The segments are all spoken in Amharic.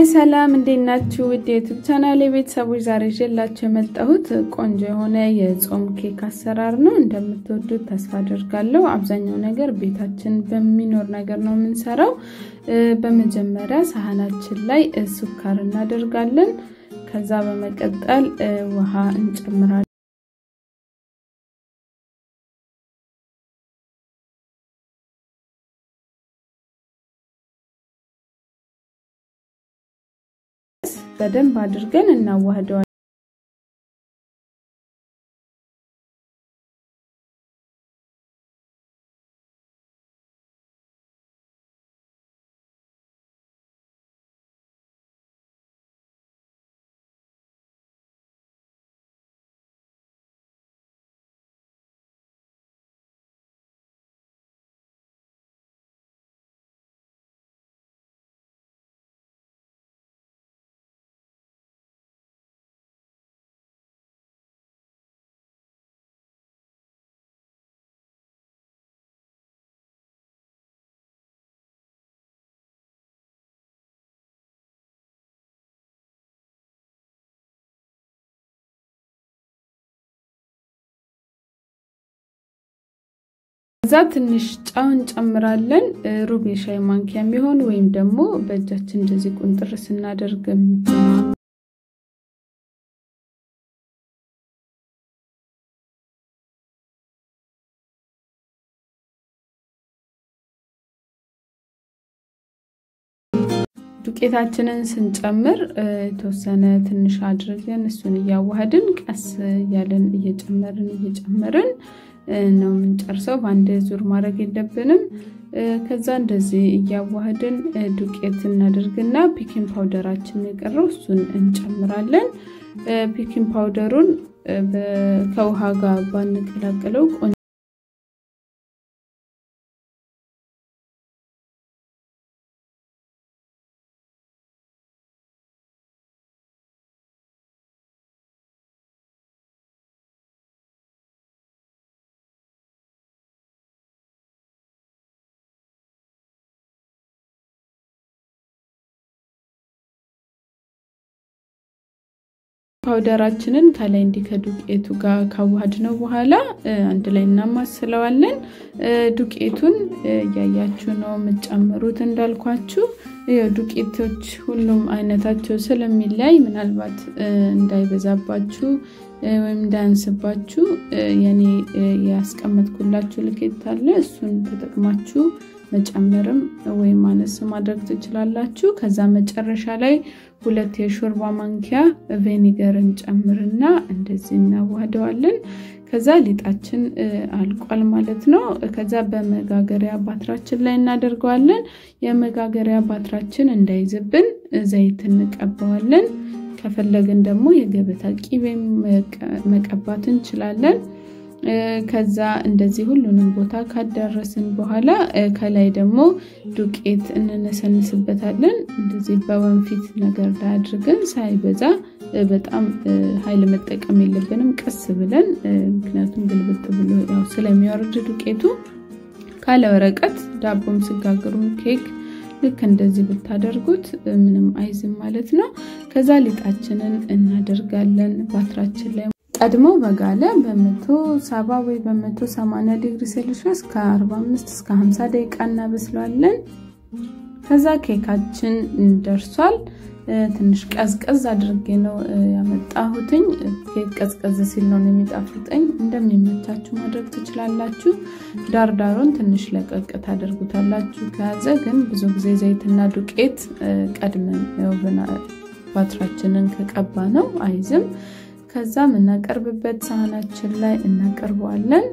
ሀይ ሰላም፣ እንዴት ናችሁ? ውድ የዩቱብ ቻናል የቤተሰቦች ዛሬ ይዤላችሁ የመጣሁት ቆንጆ የሆነ የጾም ኬክ አሰራር ነው። እንደምትወዱት ተስፋ አደርጋለሁ። አብዛኛው ነገር ቤታችን በሚኖር ነገር ነው የምንሰራው። በመጀመሪያ ሳህናችን ላይ ሱካር እናደርጋለን። ከዛ በመቀጠል ውሃ እንጨምራለን። በደንብ አድርገን እናዋህደዋለን። ከዛ ትንሽ ጨው እንጨምራለን። ሩብ የሻይ ማንኪያ የሚሆን ወይም ደግሞ በእጃችን እንደዚህ ቁንጥር ስናደርግ ዱቄታችንን ስንጨምር የተወሰነ ትንሽ አድርገን እሱን እያዋህድን ቀስ እያለን እየጨመርን እየጨመርን ነው የምንጨርሰው። በአንድ ዙር ማድረግ የለብንም። ከዛ እንደዚህ እያዋህድን ዱቄት እናደርግና ፒኪንግ ፓውደራችን የቀረው እሱን እንጨምራለን። ፒኪንግ ፓውደሩን ከውሃ ጋር ባንቀላቅለው ፓውደራችንን ከላይ እንዲህ ከዱቄቱ ጋር ካዋሃድ ነው በኋላ አንድ ላይ እናማስለዋለን። ዱቄቱን እያያችሁ ነው የምትጨምሩት። እንዳልኳችሁ ዱቄቶች ሁሉም አይነታቸው ስለሚለያይ ምናልባት እንዳይበዛባችሁ ወይም እንዳያንስባችሁ የኔ ያስቀመጥኩላችሁ ልኬት አለ። እሱን ተጠቅማችሁ መጨመርም ወይም አነስ ማድረግ ትችላላችሁ። ከዛ መጨረሻ ላይ ሁለት የሾርባ ማንኪያ ቬኒገር እንጨምርና እንደዚህ እናዋህደዋለን። ከዛ ሊጣችን አልቋል ማለት ነው። ከዛ በመጋገሪያ ባትራችን ላይ እናደርገዋለን። የመጋገሪያ ባትራችን እንዳይዝብን ዘይት እንቀባዋለን። ከፈለግን ደግሞ የገበታ ቂቤ መቀባት እንችላለን። ከዛ እንደዚህ ሁሉንም ቦታ ካዳረስን በኋላ ከላይ ደግሞ ዱቄት እንነሰንስበታለን። እንደዚህ በወንፊት ነገር ላይ አድርገን ሳይበዛ በጣም ኃይል መጠቀም የለብንም። ቀስ ብለን ምክንያቱም ግልብጥ ብሎ ያው ስለሚወርድ ዱቄቱ ካለ ወረቀት ዳቦም ስጋግሩ ኬክ ልክ እንደዚህ ብታደርጉት ምንም አይዝም ማለት ነው። ከዛ ሊጣችንን እናደርጋለን ባትራችን ላይ ቀድሞ በጋለ በመቶ ሰባ ወይ በመቶ ሰማንያ ዲግሪ ሴልሺየስ ከ45 እስከ 50 ደቂቃ እናበስለዋለን። ከዛ ኬካችን ደርሷል። ትንሽ ቀዝቀዝ አድርጌ ነው ያመጣሁትኝ። ኬክ ቀዝቀዝ ሲል ነው የሚጣፍጠኝ። እንደሚመቻችሁ ማድረግ ትችላላችሁ። ዳርዳሩን ትንሽ ለቀቅ ታደርጉታላችሁ። ከያዘ ግን ብዙ ጊዜ ዘይትና ዱቄት ቀድመን ባትራችንን ከቀባ ነው አይዝም። ከዛ የምናቀርብበት ሳህናችን ላይ እናቀርበዋለን።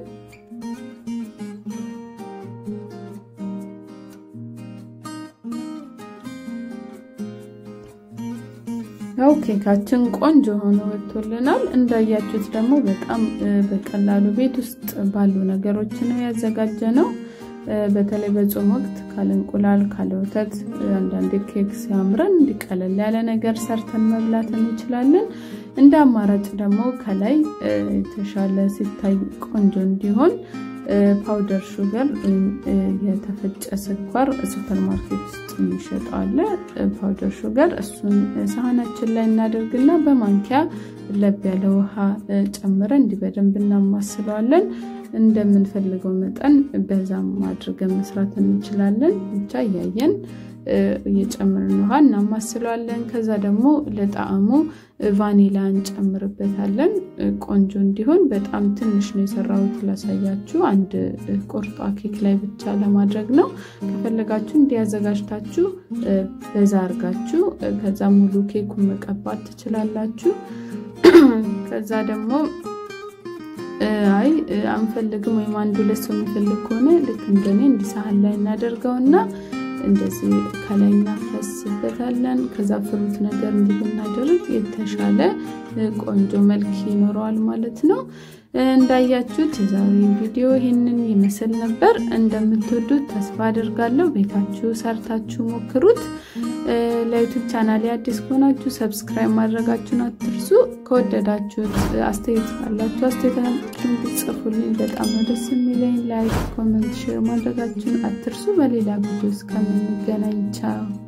ያው ኬካችን ቆንጆ ሆኖ ወጥቶልናል። እንዳያችሁት ደግሞ በጣም በቀላሉ ቤት ውስጥ ባሉ ነገሮች ነው ያዘጋጀ ነው። በተለይ በጾም ወቅት ካለ እንቁላል ካለ ወተት አንዳንድ ኬክ ሲያምረን እንዲቀለል ያለ ነገር ሰርተን መብላት እንችላለን። እንደ አማራጭ ደግሞ ከላይ የተሻለ ሲታይ ቆንጆ እንዲሆን ፓውደር ሹገር የተፈጨ ስኳር ሱፐር ማርኬት ውስጥ የሚሸጠው አለ። ፓውደር ሹገር እሱን ሳህናችን ላይ እናደርግና በማንኪያ ለብ ያለ ውሃ ጨምረን እንዲህ በደንብ እናማስለዋለን። እንደምንፈልገው መጠን በዛም አድርገን መስራት እንችላለን። ብቻ እያየን እየጨመርን ውሃ እናማስለዋለን። ከዛ ደግሞ ለጣዕሙ ቫኒላ እንጨምርበታለን። ቆንጆ እንዲሆን በጣም ትንሽ ነው የሰራሁት ላሳያችሁ። አንድ ቁርጧ ኬክ ላይ ብቻ ለማድረግ ነው። ከፈለጋችሁ እንዲያዘጋጅታችሁ በዛ አርጋችሁ ከዛ ሙሉ ኬኩን መቀባት ትችላላችሁ። ከዛ ደግሞ አይ አንፈልግም ወይም አንድ ሁለት ሰው የሚፈልግ ከሆነ ልክ እንደኔ እንዲህ ሳህን ላይ እናደርገውና እንደዚህ ከላይ እናፈስበታለን። ከዛ ፍሩት ነገር እንዲህ ብናደርግ የተሻለ ቆንጆ መልክ ይኖረዋል ማለት ነው። እንዳያችሁት የዛሬ ቪዲዮ ይህንን ይመስል ነበር። እንደምትወዱት ተስፋ አድርጋለሁ። ቤታችሁ ሰርታችሁ ሞክሩት። ለዩቱብ ቻናል አዲስ ከሆናችሁ ሰብስክራይብ ማድረጋችሁን አትርሱ። ከወደዳችሁት አስተያየት ካላችሁ አስተያየታችሁን ብትጽፉልኝ በጣም ነው ደስ የሚለኝ። ላይክ፣ ኮመንት፣ ሼር ማድረጋችሁን አትርሱ። በሌላ ቪዲዮ እስከምንገናኝ ቻው።